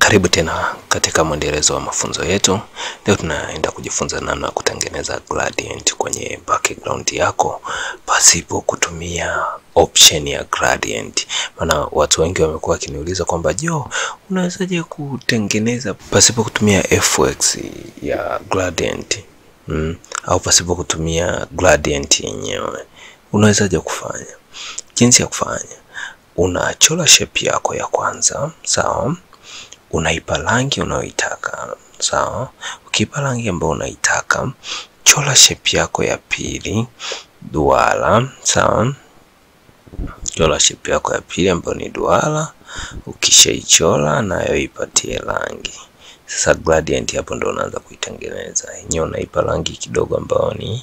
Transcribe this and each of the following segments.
Karibu tena katika mwendelezo wa mafunzo yetu. Leo tunaenda kujifunza namna ya kutengeneza gradient kwenye background yako pasipo kutumia option ya gradient. Maana watu wengi wamekuwa wakiniuliza kwamba jo, unawezaje kutengeneza pasipo kutumia fx ya gradient mm, au pasipo kutumia gradient yenyewe, unawezaje kufanya? Jinsi ya kufanya, unachora shape yako ya kwanza, sawa unaipa rangi unayoitaka sawa. Ukiipa rangi ambayo unaitaka, chora shape yako ya pili duara, sawa. Chora shape yako ya pili ambayo ni duara. Ukishaichora nayo ipatie rangi. Sasa gradient hapo ndo unaanza kuitengeneza yenyewe, unaipa rangi kidogo ambayo ni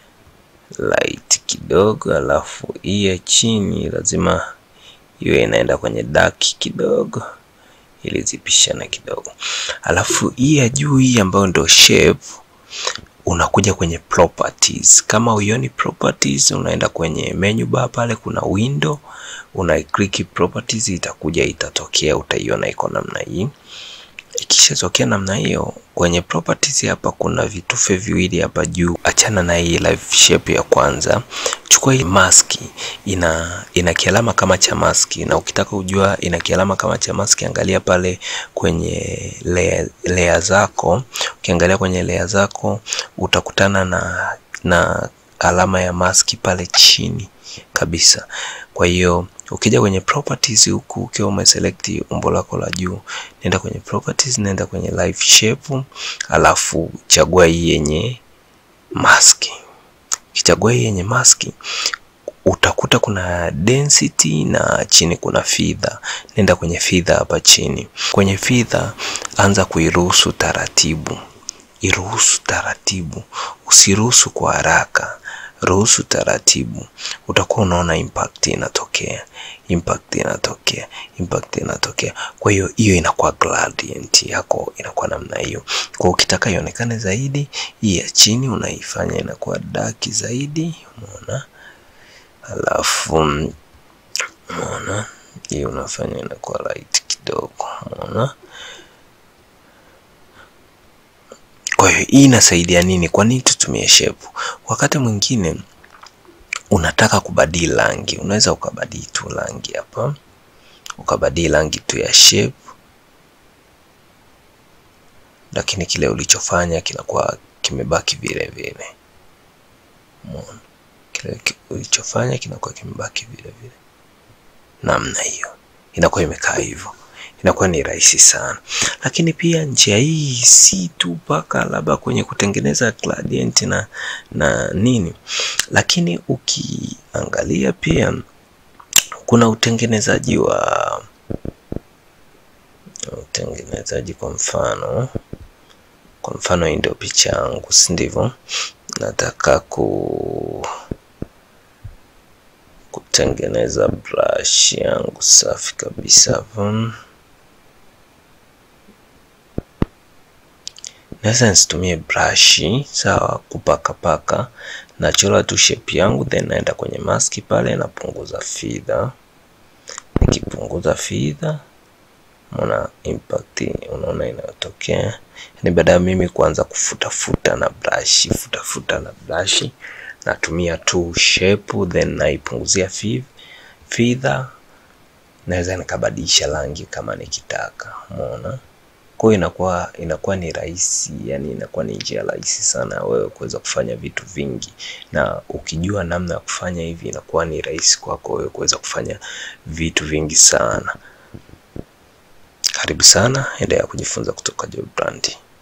light kidogo, alafu hii ya chini lazima iwe inaenda kwenye dark kidogo ili zipishane kidogo. Alafu hii ya juu hii ambayo ndio shape, unakuja kwenye properties. Kama uioni properties, unaenda kwenye menu bar pale, kuna window, una click properties, itakuja itatokea, utaiona iko namna hii. Ikishatokea namna hiyo, kwenye properties hapa kuna vitufe viwili hapa juu. Achana na hii live shape ya kwanza, chukua hii mask, ina ina kialama kama cha mask, na ukitaka kujua ina kialama kama cha mask, angalia pale kwenye layer, layer zako. Ukiangalia kwenye layer zako utakutana na na alama ya mask pale chini kabisa. Kwa hiyo ukija kwenye properties huku ukiwa umeselect umbo lako la juu, nenda kwenye properties, nenda kwenye live shape, alafu chagua hii yenye mask. Ukichagua hii yenye mask utakuta kuna density na chini kuna feather. Nenda kwenye feather hapa chini. Kwenye feather anza kuiruhusu taratibu, iruhusu taratibu, usiruhusu kwa haraka ruhusu taratibu, utakuwa unaona impact inatokea, impact inatokea, impact inatokea. Kwa hiyo hiyo inakuwa gradient yako inakuwa namna hiyo. Kwa ukitaka ionekane zaidi, hii ya chini unaifanya inakuwa dark zaidi, umeona? Alafu umeona hii unafanya inakuwa light kidogo, umeona? Kwa hiyo hii inasaidia nini? Kwa nini tutumie shape? Wakati mwingine unataka kubadili rangi, unaweza ukabadili tu rangi hapa, ukabadili rangi tu ya shape, lakini kile ulichofanya kinakuwa kimebaki vile vile. Umeona, kile ulichofanya kinakuwa kimebaki vile vile, namna hiyo inakuwa imekaa hivyo inakuwa ni rahisi sana. Lakini pia njia hii si tu mpaka labda kwenye kutengeneza gradient na na nini, lakini ukiangalia pia kuna utengenezaji wa utengenezaji, kwa mfano kwa mfano hii ndio picha yangu, si ndivyo? Nataka ku kutengeneza brush yangu safi kabisa Naweza nisitumie brush sawa, kupakapaka. Nachora tu shape yangu, then naenda kwenye mask pale, napunguza feather. Nikipunguza feather, unaona impact, unaona inayotokea. Ni baada ya mimi kuanza kufutafuta na brush, futafuta na brush, natumia tu shape, then naipunguzia feather. Naweza nikabadilisha rangi kama nikitaka, umeona kwa hiyo inakuwa inakuwa ni rahisi, yani inakuwa ni njia rahisi sana wewe kuweza kufanya vitu vingi, na ukijua namna ya kufanya hivi inakuwa ni rahisi kwako wewe kuweza kufanya vitu vingi sana. Karibu sana, endelea kujifunza kutoka Joy Brand.